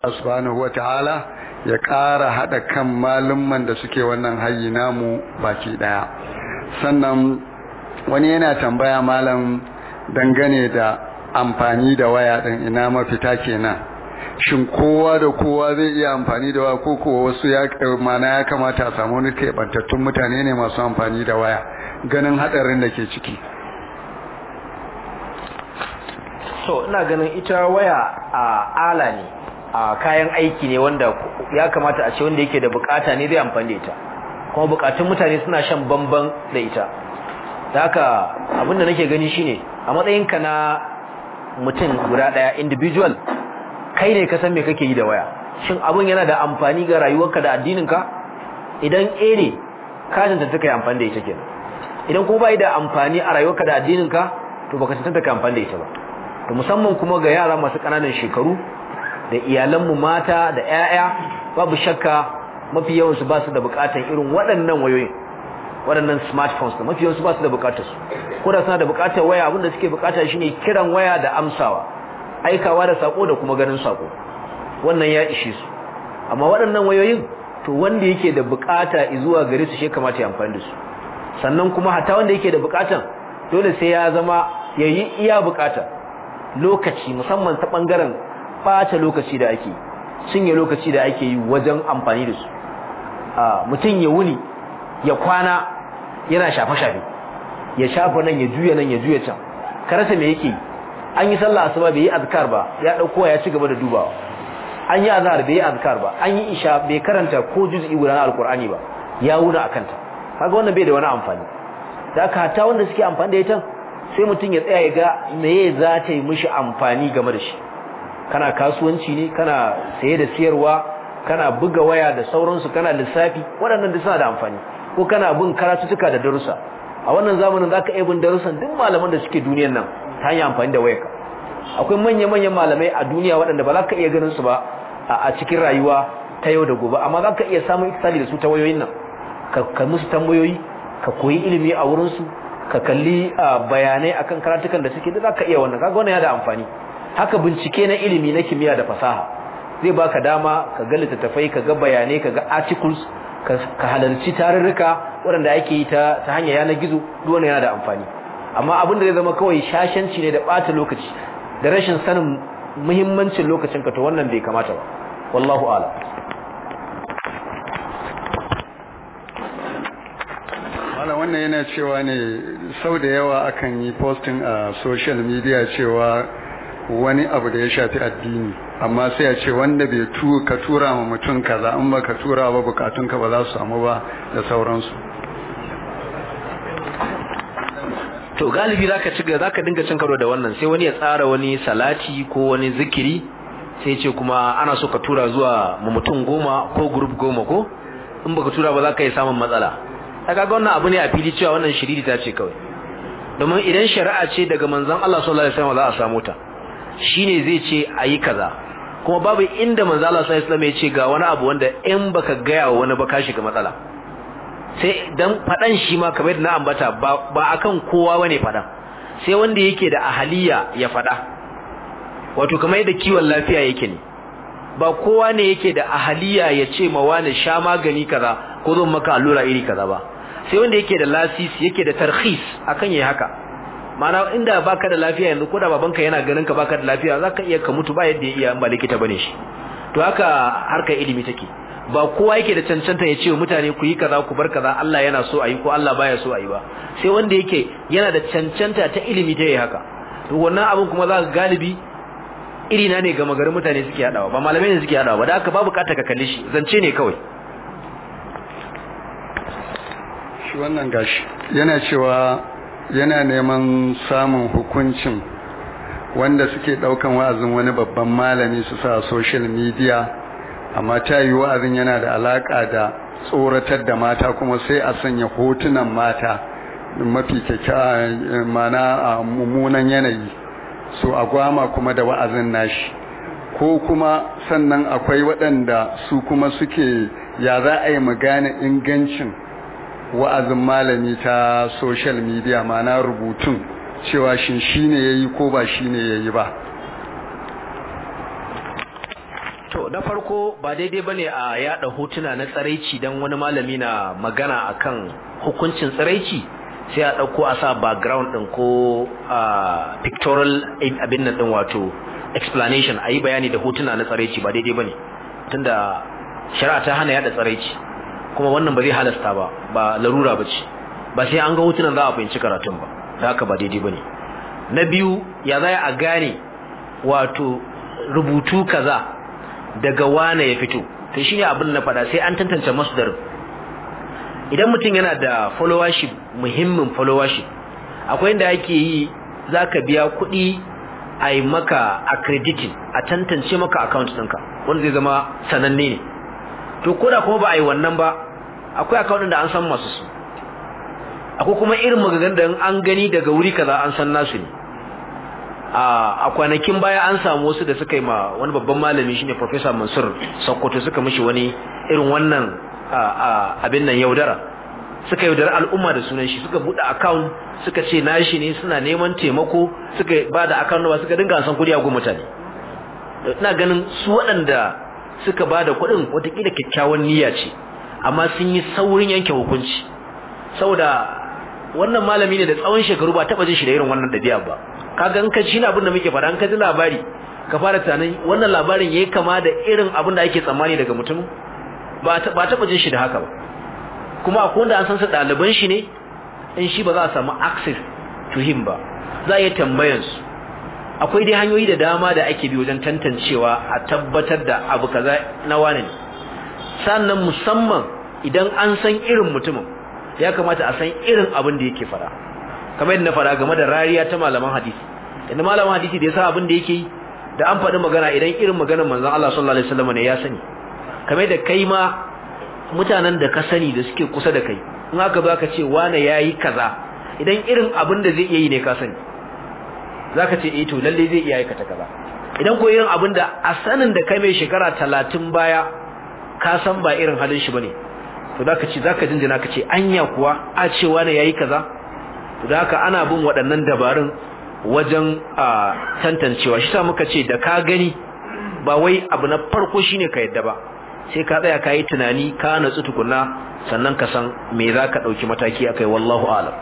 subhanahu wataala ya ƙara haɗa kan malumman da suke wannan hayi namu baki ɗaya sannan wani yana tambaya malam dangane da amfani da waya ɗin ina mafita kenan shin kowa da kowa zai iya amfani da waya ko kowa wasu ya mana ya kamata a samu wani keɓantattun mutane ne masu amfani da waya ganin haɗarin da ke ciki so ina ganin ita waya a ala ne a kayan aiki ne wanda ya kamata a ce wanda yake da bukata ne zai amfani da ita kuma bukatun mutane suna shan bamban da ita da haka abinda nake gani shine a matsayinka na mutum guda daya individual kai ne ka san me kake yi da waya shin abin yana da amfani ga rayuwarka da addininka idan eh ne ka tantance kai amfani da ita kenan idan kuma bai da amfani a rayuwarka da addininka to baka tantance kai amfani da ita ba to musamman kuma ga yara masu kananan shekaru da iyalanmu mata da 'ya'ya babu shakka mafi yawan su ba su da bukatan irin waɗannan wayoyin waɗannan smartphones da mafi yawan su ba su da bukatar su ko da suna da bukatar waya abinda suke bukata shine kiran waya da amsawa aikawa da sako da kuma ganin sako wannan ya ishe su amma waɗannan wayoyin to wanda yake da bukata zuwa gare su shi kamata ya amfani da su sannan kuma hatta wanda yake da bukatan dole sai ya zama yayi iya bukata lokaci musamman ta bangaren bata lokaci da ake cinye lokaci da ake yi wajen amfani da su a mutum ya wuni ya kwana yana shafe-shafe ya shafa nan ya juya nan ya juya can karasa me yake an yi sallah asuba bai yi azkar ba ya dauko ya ci gaba da dubawa an yi azhar bai yi azkar ba an yi isha bai karanta ko juz'i guda na alqur'ani ba ya wuna akanta kaga wannan bai da wani amfani da haka ta wanda suke amfani da ita sai mutum ya tsaya ya ga meye za ta yi mishi amfani game da shi kana kasuwanci ne kana saye da siyarwa kana buga waya da sauransu kana lissafi waɗannan duk suna da amfani ko kana bin karatutuka da darussa a wannan zamanin zaka iya bin darussan duk malaman da suke duniyar nan ta hanyar amfani da wayarka akwai manya-manyan malamai a duniya waɗanda ba za ka iya ganin su ba a cikin rayuwa ta yau da gobe amma za ka iya samun ikisali da su ta wayoyin nan ka musu tambayoyi ka koyi ilimi a wurinsu ka kalli bayanai akan karatukan da suke da za ka iya wannan kaga wannan ya da amfani haka bincike na ilimi na kimiyya da fasaha zai baka dama ka ga littattafai ka ga bayanai ka ga articles ka halarci tarurruka waɗanda ake yi ta hanyar yanar gizo duk wannan yana da amfani amma abin da zai zama kawai shashanci ne da ɓata lokaci da rashin sanin muhimmancin lokacin ka to wannan bai kamata ba wallahu a'lam Malam wannan yana cewa ne sau da yawa akan yi posting a social media cewa wani abu da ya shafi addini amma sai a ce wanda bai tu ka tura ma mutum kaza in ba ka tura ba bukatunka ba za su samu ba da sauransu to galibi zaka ci zaka dinga cin karo da wannan sai wani ya tsara wani salati ko wani zikiri sai ce kuma ana so ka tura zuwa mutum goma ko group goma ko in baka tura ba za ka yi samun matsala kaga wannan abu ne a fili cewa wannan shiriri ta ce kawai domin idan shari'a ce daga manzon Allah sallallahu alaihi wasallam za a samu ta shine zai ce ayi kaza kuma babu inda manzon Allah sallallahu alaihi wasallam ya ce ga wani abu wanda in baka gaya wa wani ba ka shiga matsala sai dan fadan shi ma kamar da na ambata ba ba akan kowa bane fadan sai wanda yake da ahaliya ya fada wato kamar yadda kiwon lafiya yake ne ba kowa ne yake da ahaliya ya ce ma wani sha magani kaza ko zan maka allura iri kaza ba sai wanda yake da lasisi yake da tarhis akan yayi haka ma'ana inda baka da lafiya yanzu ko da babanka yana ganin ka baka da lafiya zaka iya ka mutu ba yadda ya iya ba likita bane shi to haka harkar ilimi take ba kowa yake da cancanta ya ce wa mutane ku yi kaza ku bar kaza Allah yana so ayi ko Allah baya so ayi ba sai wanda yake yana da cancanta ta ilimi ta yi haka to wannan abin kuma za ka galibi iri na ne ga magarin mutane suke hadawa ba malamai ne suke hadawa ba da haka babu kata ka kalle shi zance ne kawai shi wannan gashi yana cewa yana neman samun hukuncin wanda suke daukan wa'azin wani babban malami su sa social media amma ta yi wa'azin yana da alaka da tsoratar da mata kuma sai a sanya hotunan mata mafi kyakkyawa mana a mummunan yanayi so a gwama kuma da wa'azin nashi ko kuma sannan akwai waɗanda su kuma suke ya za a yi mu gane ingancin wa'azin malami ta social media mana rubutun cewa shin shine yayi ko ba shine yayi ba to na farko ba daidai bane a yada hotuna na tsaraici dan wani malami na magana akan hukuncin tsaraici sai a dauko a sa background din ko pictorial abin nan din wato explanation ayi bayani da hotuna na tsaraici ba daidai bane tunda shari'a ta hana yada tsaraici kuma wannan ba zai halasta ba ba larura bace ba sai an ga hotunan za a fahimci karatun ba da haka ba daidai bane na biyu ya zai a gane wato rubutu kaza daga wane ya fito to shine abin na faɗa sai an tantance masdar idan mutum yana da followership muhimmin followership akwai inda ake yi zaka biya kuɗi a yi maka accrediting a tantance maka account ɗinka wanda zai zama sananne ne to koda kuma ba a yi wannan ba akwai account da an san masu su akwai kuma irin magagan da an gani daga wuri kaza an san nasu ne a kwanakin baya an samu wasu da suka yi ma wani babban malami shine Professor Mansur Sokoto suka mishi wani irin wannan abin nan yaudara suka yaudara al'umma da sunan shi suka bude account suka ce nashi ne suna neman taimako suka ba da account ba suka dinga san kudi a gun mutane ina ganin su waɗanda suka ba da kuɗin watakila kyakkyawan niyya ce amma sun yi saurin yanke hukunci saboda wannan malami ne da tsawon shekaru ba taɓa jin shi da irin wannan ɗabi'a ba kaga in ka ji abin da muke faɗa in ka ji labari ka fara tunanin wannan labarin yayi kama da irin abin da ake tsammani daga mutum ba ba taɓa jin shi da haka ba kuma akwai wanda an san su ɗaliban shi ne in shi ba za a samu access to him ba za a iya tambayan su akwai dai hanyoyi da dama da ake bi wajen tantancewa a tabbatar da abu kaza na wane ne sannan musamman idan an san irin mutumin ya kamata a san irin abin da yake fara kamar yadda na fara game da rariya ta malaman hadisi inda malaman hadisi da ya sa abin da yake yi da an faɗi magana idan irin maganar manzon Allah sallallahu alaihi wasallam ne ya sani kamar da kai ma mutanen da ka sani da suke kusa da kai in aka zo aka ce wane yayi kaza idan irin abin da zai iya yi ne ka sani zaka ce eh to lalle zai iya aikata kaza idan ko irin abin da a sanin da kai mai shekara 30 baya ka san ba irin halin shi bane to zaka ce zaka jinjina ka ce anya kuwa a ce wane yayi kaza to da haka ana bin waɗannan dabarun wajen a tantancewa shi sa muka ce da ka gani ba wai abu na farko shine ka yadda ba sai ka tsaya ka yi tunani ka natsu tukunna sannan ka san me za ka ɗauki mataki akai wallahu alam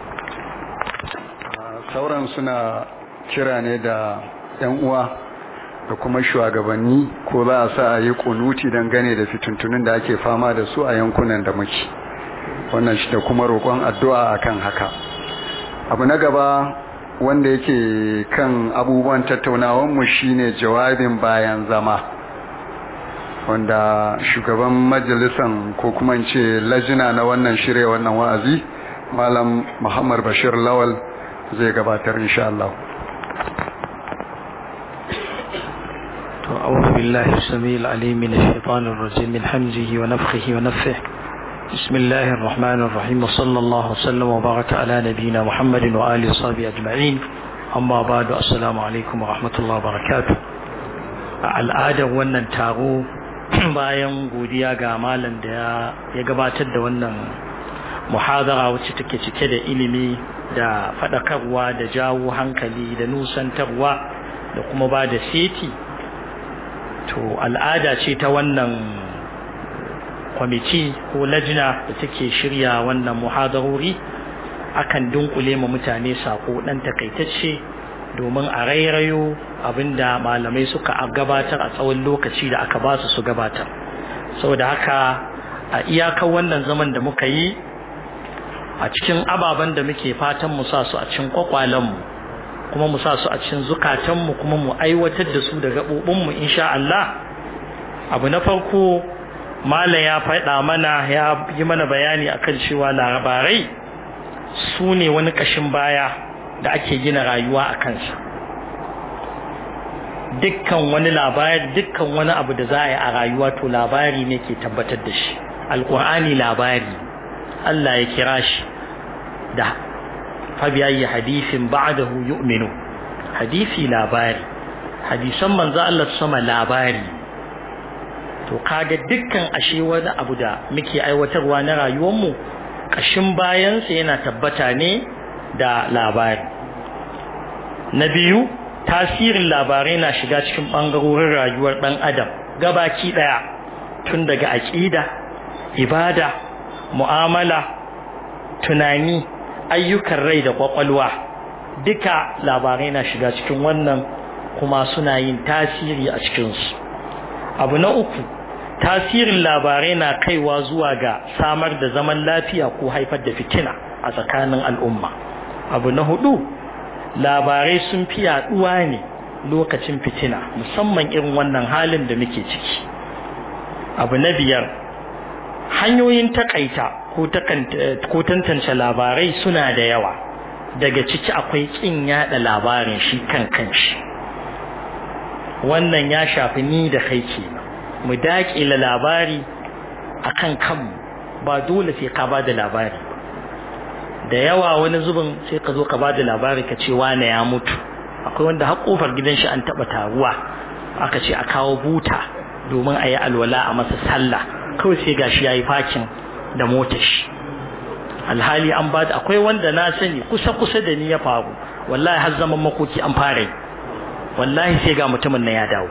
sauran suna kira ne da yan uwa da kuma shugabanni ko za a sa a yi kunuti dangane da fituntunin da ake fama da su a yankunan da muke wannan shi da kuma roƙon addu'a akan haka abu na gaba wanda yake kan abubuwan tattaunawanmu shine jawabin bayan zama wanda shugaban majalisan ko kuma in ce lajina na wannan shirya wannan wa'azi malam muhammad bashir lawal zai gabatar insha Allah to a'udhu billahi samil alim min ash-shaytanir rajim min hamzihi wa nafthihi wa nafthihi بسم الله الرحمن الرحيم وصلى الله وسلم وبارك على نبينا محمد وآله وصحبه أجمعين أما بعد السلام عليكم ورحمة الله وبركاته al'adar wannan taro bayan godiya ga malam da ya gabatar da wannan muhadara wacce take cike da ilimi da faɗakarwa da jawo hankali da nusantarwa da kuma ba da seti to al'ada ce ta wannan kwamiti ko lajina da take shirya wannan muhadarori akan dunkule ma mutane sako dan takaitacce domin a rairayo abinda malamai suka gabatar a tsawon lokaci da aka ba su su gabatar saboda haka a iyakar wannan zaman da muka yi a cikin ababen da muke fatan mu sa su a cikin kwakwalenmu kuma mu sa su a cikin zukatanmu kuma mu aiwatar da su da gaɓoɓinmu insha Allah abu na farko Malam ya faɗa mana ya yi mana bayani akan cewa labarai su ne wani ƙashin baya da ake gina rayuwa a kansa dukkan wani labari dukkan wani abu da za a yi a rayuwa to labari ne ke tabbatar da shi alƙur'ani labari Allah ya kira shi da fabiyayi hadisin ba'dahu yu'minu hadisi labari hadisan manzo Allah sama labari to kaga dukkan ashe wani abu da muke aiwatarwa na rayuwarmu kashin bayansa yana tabbata ne da labari na biyu tasirin labarai na shiga cikin ɓangarorin rayuwar ɗan adam gabaki daya tun daga aqida ibada mu'amala tunani ayyukan rai da kwakwalwa duka labarai na shiga cikin wannan kuma suna yin tasiri a cikinsu abu na uku tasirin labarai na kaiwa zuwa ga samar da zaman lafiya ko haifar da fitina a tsakanin al'umma abu na hudu labarai sun fi yaduwa ne lokacin fitina musamman irin wannan halin da muke ciki abu na biyar hanyoyin takaita ko tantance labarai suna da yawa daga ciki akwai kin yada labarin shi kan kanshi wannan ya shafi ni da kai kenan mu daƙila labari akan kanmu ba dole sai ka bada labari da yawa wani zubin sai ka zo ka bada labari ka ce wane ya mutu akwai wanda har kofar gidan shi an taba taruwa aka ce a kawo buta domin a yi alwala a masa sallah kawai sai gashi yayi fakin da motar shi alhali an bada akwai wanda na sani kusa kusa da ni ya faru wallahi har zaman makoki an fara yi wallahi sai ga mutumin na ya dawo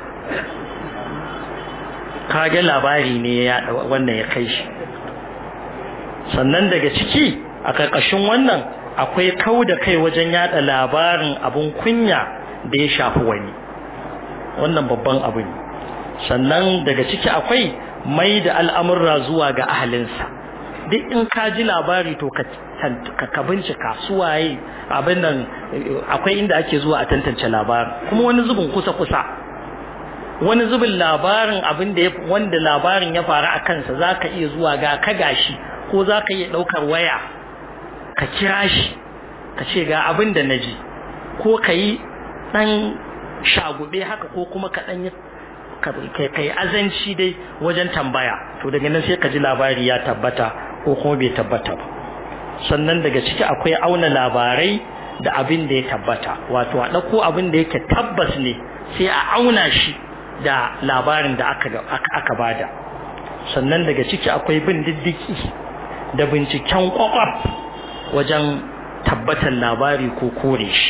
kage labari ne ya wannan ya kai shi sannan daga ciki a karkashin wannan akwai kau da kai wajen yada labarin abun kunya da ya shafi wani wannan babban abu ne sannan daga ciki akwai mai da al'amurra zuwa ga ahalinsa duk in ka ji labari to ka ka bincika suwaye abin nan akwai inda ake zuwa a tantance labarin kuma wani zubin kusa kusa wani zubin labarin abin da wanda labarin ya faru a kansa zaka iya zuwa ga ka gashi ko zaka iya daukar waya ka kira shi ka ce ga abin da naji ko ka yi dan shagube haka ko kuma ka dan kai azanci dai wajen tambaya to daga nan sai ka ji labari ya tabbata ko kuma bai tabbata ba sannan daga ciki akwai auna labarai da abin da ya tabbata wato a ɗauko abin da yake tabbas ne sai a auna shi da labarin da aka aka bada sannan daga ciki akwai bin diddiki da binciken kwakwaf wajen tabbatar labari ko kore shi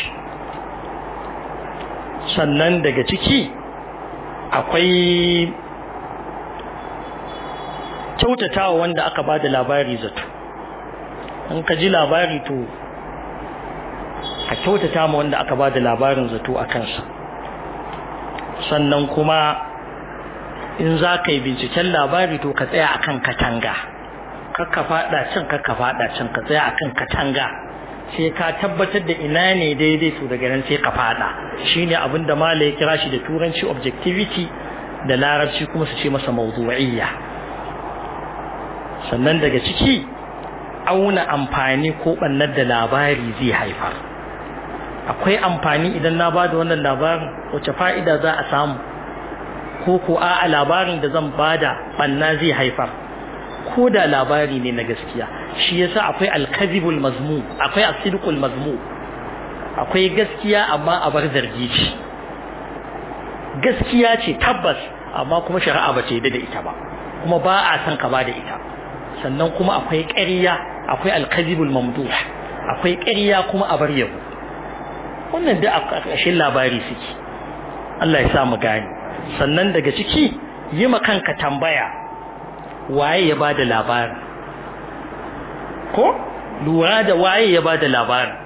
sannan daga ciki akwai kyautatawa wanda aka ba da labari zato in ka ji labari to a kyautata ma wanda aka ba da labarin zato a kansa sannan kuma in za ka yi binciken labari to ka tsaya akan katanga kakka fada can kakka fada can ka tsaya akan katanga sai ka tabbatar da ina ne daidai to daga nan sai ka fada shine abin da mala ya kira shi da turanci objectivity da larabci kuma su ce masa mawdu'iyya sannan daga ciki auna amfani ko bannar da labari zai haifar akwai amfani idan na ba da wannan labarin wace fa'ida za a samu ko ko a labarin da zan bada banna zai haifar ko da labari ne na gaskiya shi yasa akwai alkazibul mazmu akwai asidqul mazmu akwai gaskiya amma a bar zargi ce gaskiya ce tabbas amma kuma shari'a ba ce da ita ba kuma ba a san ka ba da ita sannan kuma akwai ƙarya akwai alkazibul mamduh akwai ƙarya kuma a bar yabo wannan da a ƙarƙashin labari suke Allah ya sa mu gane sannan daga ciki yi ma kanka tambaya waye ya bada labarin ko lura da waye ya bada labarin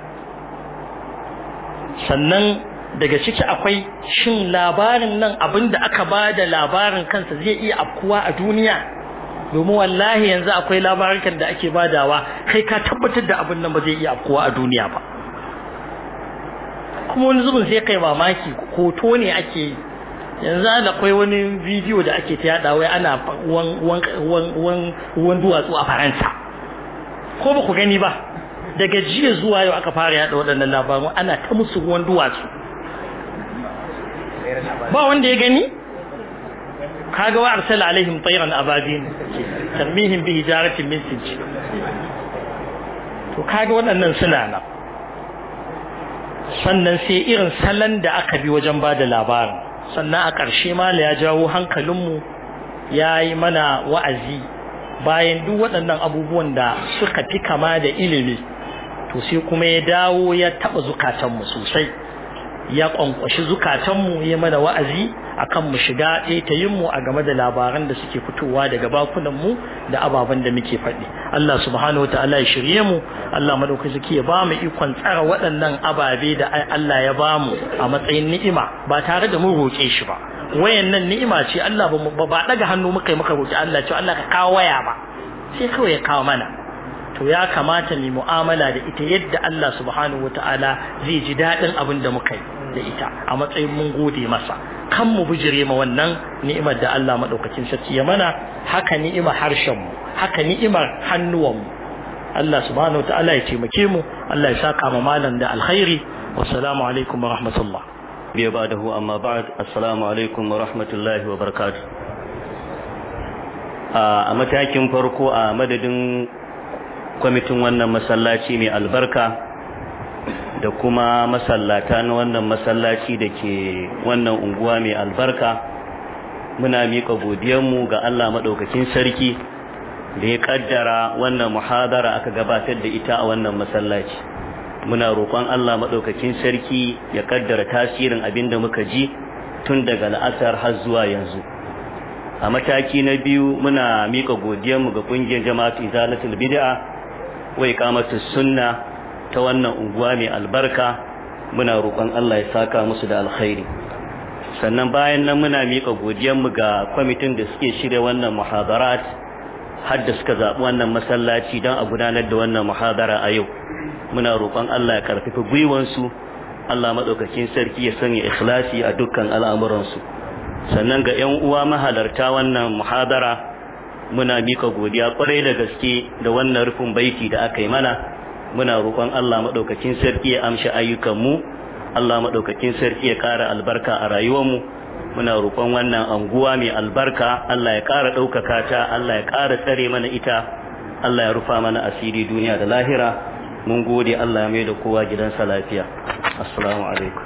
sannan daga ciki akwai shin labarin nan abinda aka bada labarin kansa zai iya afkuwa a duniya domin wallahi yanzu akwai labarukan da ake badawa kai ka tabbatar da abin nan ba zai iya afkuwa a duniya ba kuma wani zubin sai kai mamaki hoto ne ake yi yanzu da akwai wani bidiyo da ake ta yada wai ana ruwan duwatsu a faransa ko ba ku gani ba daga jiya zuwa yau aka fara yada waɗannan labaru ana ta musu ruwan duwatsu ba wanda ya gani kaga wa arsala alaihim tayran ababin tarmihim bi hijaratin min sijil to kaga waɗannan suna nan sannan sai irin salon da aka bi wajen ba da labarin sannan a ƙarshe mala ya jawo hankalinmu ya yi mana wa'azi bayan duk waɗannan abubuwan da suka fi kama da ilimi to sai kuma ya dawo ya taɓa zukatanmu sosai ya ƙwanƙwashi zukatanmu ya mana wa'azi akan mu shiga tayin mu a game da labaran da suke fitowa daga bakunan mu da ababen da muke faɗi Allah subhanahu wataala ya shirye mu Allah madaukaki ya ba mu ikon tsara waɗannan ababe da Allah ya ba mu a matsayin ni'ima ba tare da mu roƙe shi ba wayannan ni'ima ce Allah ba ba daga hannu muka yi muka roƙi Allah ce Allah ka kawo waya ba sai kawai ya kawo mana to ya kamata mu mu'amala da ita yadda Allah subhanahu wataala zai ji daɗin abin da muka yi da ita a matsayin mun gode masa kan mu bijire ma wannan ni'imar da Allah madaukakin sarki ya mana haka ni'imar harshen mu haka ni'imar hannuwan mu Allah subhanahu wataala ya taimake mu Allah ya saka ma malam da alkhairi wassalamu alaikum wa rahmatullah biya ba'dahu amma ba'd assalamu alaikum wa rahmatullahi wa barakatuh a matakin farko a madadin kwamitin wannan masallaci mai albarka da kuma masallata na wannan masallaci da ke wannan unguwa mai albarka muna miƙa godiyanmu ga Allah maɗaukakin sarki da ya ƙaddara wannan muhadara aka gabatar da ita a wannan masallaci muna roƙon Allah maɗaukakin sarki ya ƙaddara tasirin abin da muka ji tun daga la'asar har zuwa yanzu a mataki na biyu muna miƙa godiyanmu ga ƙungiyar jama'atu izalatul bid'a wa iqamatus sunna ta wannan unguwa mai albarka muna roƙon Allah ya saka musu da alkhairi sannan bayan nan muna miƙa godiyanmu ga kwamitin da suke shirya wannan muhadarat har da suka zaɓi wannan masallaci don a gudanar da wannan muhadara a yau muna roƙon Allah ya karfafa gwiwansu Allah maɗaukakin sarki ya sanya ikhlasi a dukkan al'amuransu sannan ga 'yan uwa mahalarta wannan muhadara muna miƙa godiya ƙwarai da gaske da wannan rufin baiti da aka yi mana muna roƙon Allah maɗaukakin sarki ya amshi ayyukanmu Allah maɗaukakin sarki ya ƙara albarka a rayuwarmu muna roƙon wannan anguwa mai albarka Allah ya ƙara ɗaukaka ta Allah ya ƙara tsare mana ita Allah ya rufa mana asiri duniya da lahira mun gode Allah ya mai da kowa gidansa lafiya assalamu alaikum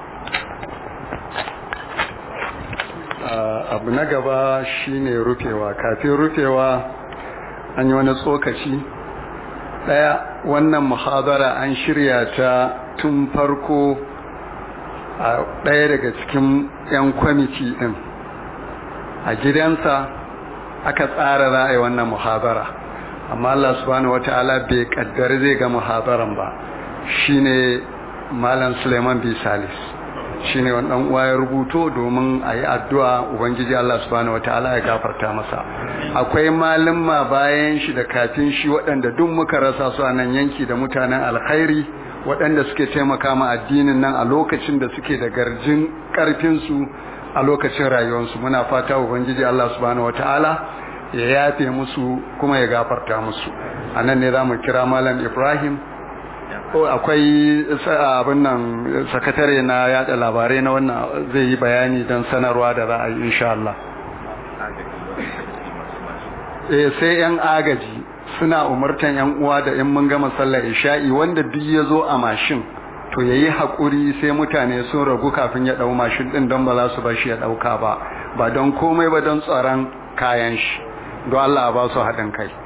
abu na gaba shine rufewa kafin rufewa an yi wani tsokaci daya wannan muhadara an shirya ta tun farko a daya daga cikin 'yan kwamiti din a gidansa aka tsara za a yi wannan muhadara amma Allah subhanahu wata'ala bai kaddari zai ga muhadaran ba shine malam Suleiman B Salis shine wannan uwa ya rubuto domin a yi addu'a ubangiji Allah subhanahu wataala ya gafarta masa akwai malumma bayan shi da kafin shi waɗanda duk muka rasa su a nan yanki da mutanen alkhairi waɗanda suke taimaka ma addinin nan a lokacin da suke da garjin ƙarfin su a lokacin rayuwarsu muna fata ubangiji Allah subhanahu wataala ya yafe musu kuma ya gafarta musu a nan ne za mu kira malam Ibrahim akwai abin nan sakatare na yada labarai na wannan zai yi bayani don sanarwa da za a yi insha Allah eh sai yan agaji suna umartan yan uwa da in mun gama sallar isha'i wanda duk ya zo a mashin to yayi hakuri sai mutane sun ragu kafin ya dau mashin din don ba za su bar shi ya dauka ba ba don komai ba don tsaron kayan shi don Allah ba su haɗin kai